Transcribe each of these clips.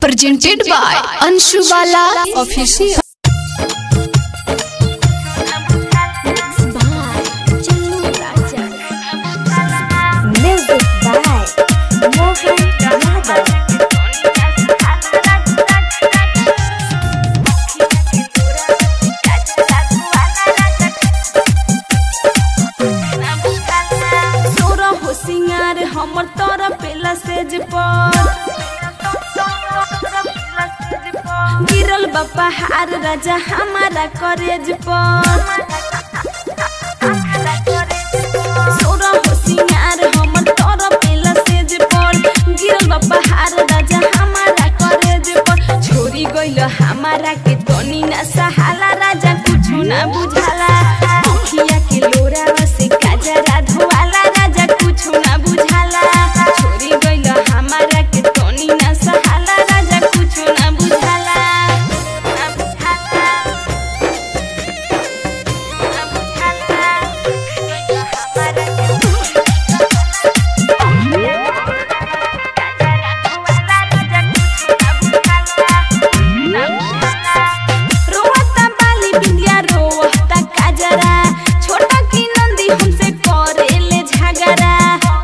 presented by Anshu Bala Official. Music by Mohan Yadav. सोरा हो सिंगार हमर तोरा पेला सेज पर गिरल बापा हार राजा हमारा करेज पर सोरा हो सिंगार हमर तोरा पेला सेज पर गिरल बापा हार राजा हमारा करेज पर छोरी गइल हमारा के तनी ना सहाला राजा कुछु ना बुझाला अखिया के लोरा से काजरा धोवाला राजा कुछु ना बुझाला छोरी गइल हमारा के तनी ना सहाला राजा कुछु ना बुझाला ना बुझाला ना बुझाला हमारा के रोवता बाली बिंदिया रोवता काजरा छोटा की नंदी हमसे करेले झगड़ा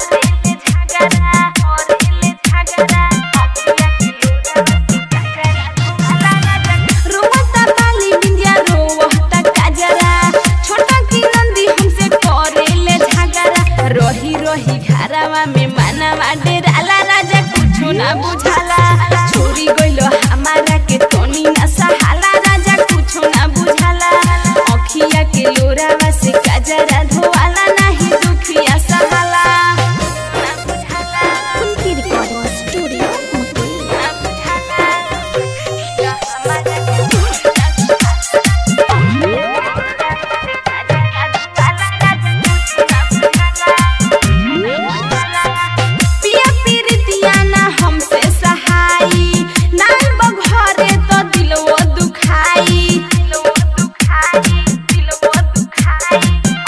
रोवता बाली बिंदिया रोवता काजरा छोटा की नंदी हमसे करेले झगड़ा रही रही घरवा में मानवा डेराला राजा कुछो ना बुझाला छोरी गइलो हमारा के तनी ना सहाला राजा कुछो ना बुझाला अखिया के लोरावा से काजरा धोवाला नाही दुखिया सहाला ना बुझाला उनकी रिकॉर्डिंग स्टूडियो मुंबई ना बुझाला या हमारा के पिया पीरितिया ना हमसे सहाई नाल बघरे तो दिलवो दुखाई दिलवो दुखाई दिलवो दुखाई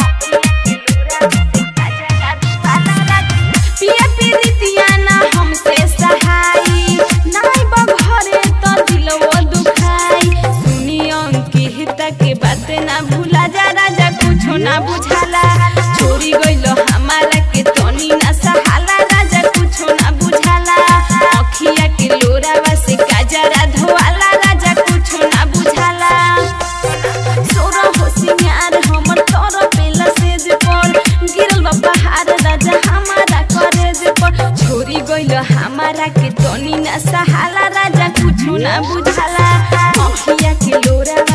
पिया पीरितिया ना हमसे सहाई नाल बघरे तो दिलवो दुखाई सुनी अंकित के बात ना भूला जा राजा कुछो ना बुझाला छोरी गइलो हमारा के तनी ना सहाला राजा कुछो ना बुझाला अखिया के लोरावा से काजरा धोवाला राजा कुछो ना बुझाला सोरा हो सिंगार हमर तोर पेला सेज पर गिरल बा पहाड़ राजा हमारा करेज पर छोरी गइल हमारा के तनी ना सहाला राजा कुछो ना बुझाला अखिया के लोरावा